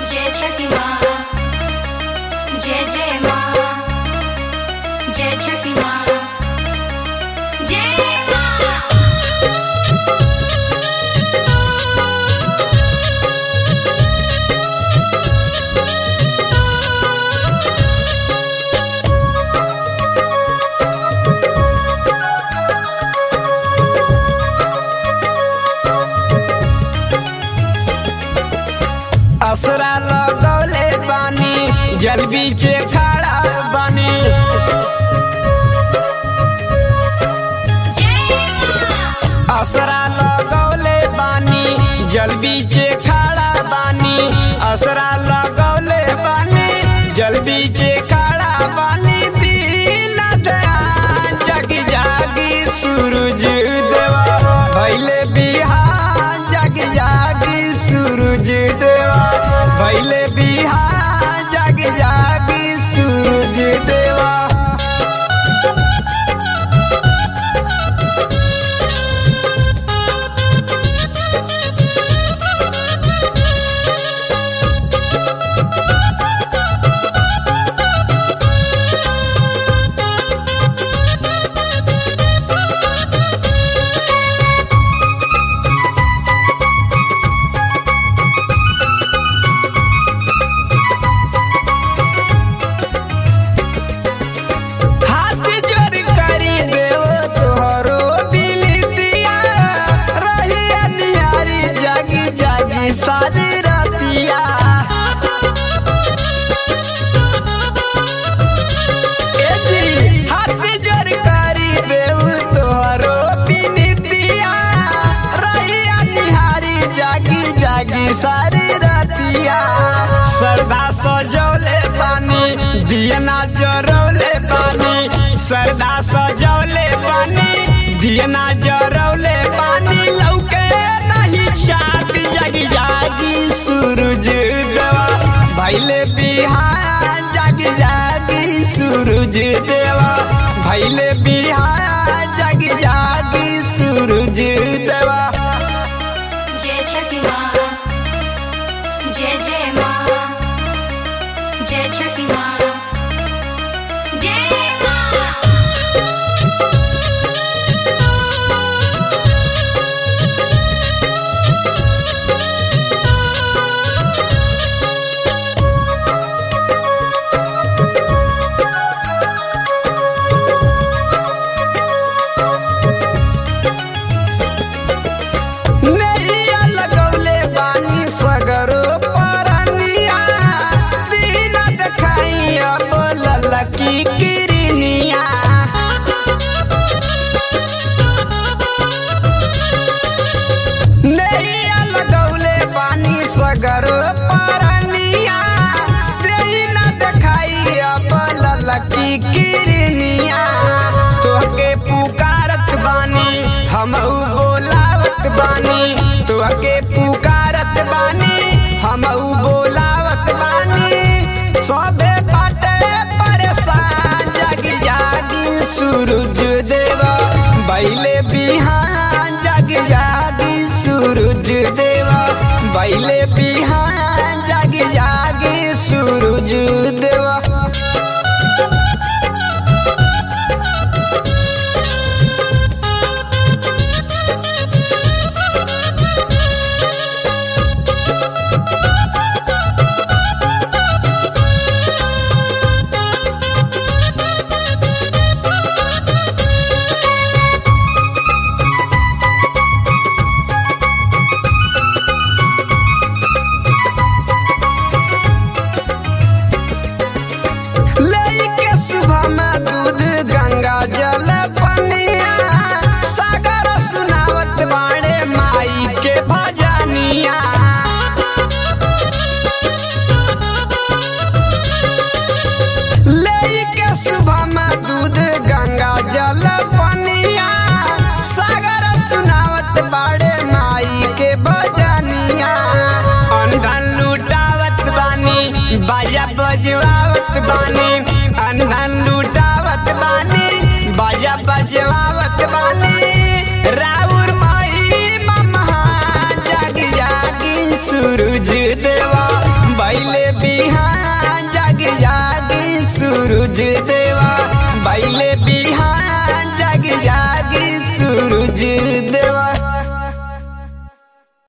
जय छठी माँ जय जय माँ जय छठी माँ जय माँ असरा लगौले बानी जल बीचे खड़ा बानी असरा लगौले बानी जल बीचे खड़ा बानी असरा लगौले बानी जल बीचे खड़ा बानी दीन दयाल जग जागी सूरज देवा भैले बिहार जग जागी सूरज देवा भैले बिहार जग जागी सूरज देवा हाथ जोड़ करी देव तोहरो बिलतिया रही निहारी जागी जागी सारी रतिया ए जी, हाथ जोड़ करी देव तोहरो बिलतिया रही निहारी जागी जागी सारी रतिया सरदा सजौले पानी दियना जरौले पानी सरदा सजौले पानी दियना जरौले पानी लौके नहीं छात जगी जागी सूरज देवा भैले बिहार जागी जागी सूरज देवा भैले बिहार जागी जागी सूरज देवा जय छठी माँ जय जय माँ जय छठी माँ जय माँ नैया लगौले बानी सगरो परनिया दिन देखाई अब ललकी किरनिया नैया लगौले बानी सगरो परनिया दिन देखाई अब ललकी किरनिया तोहके पुकारत बानी हम बोलावत बानी तोहके पुकारत बानी हम बोलावत बानी सबे बाटे परेशान जागी जागी सूरज देवा बैले बिहान जागी जागी सूरज देवा बैले बिहान जागी जागी सूरज देवा लेके सुबह में दूध गंगा जल पनिया सागर सुनावत बाणे माई के भजनिया लेके सुबह में दूध गंगा जल पनिया सागर सुनावत बाड़े माई के भजनिया अंधन लुटावत बानी बाजा बजवावत बानी अंधन लुटावत बानी बाजा बजवावत बानी राउर माई ममहा जागी जागी सूरज देवा भाई सूरज देवा बैले बिहान जग जागी सूरज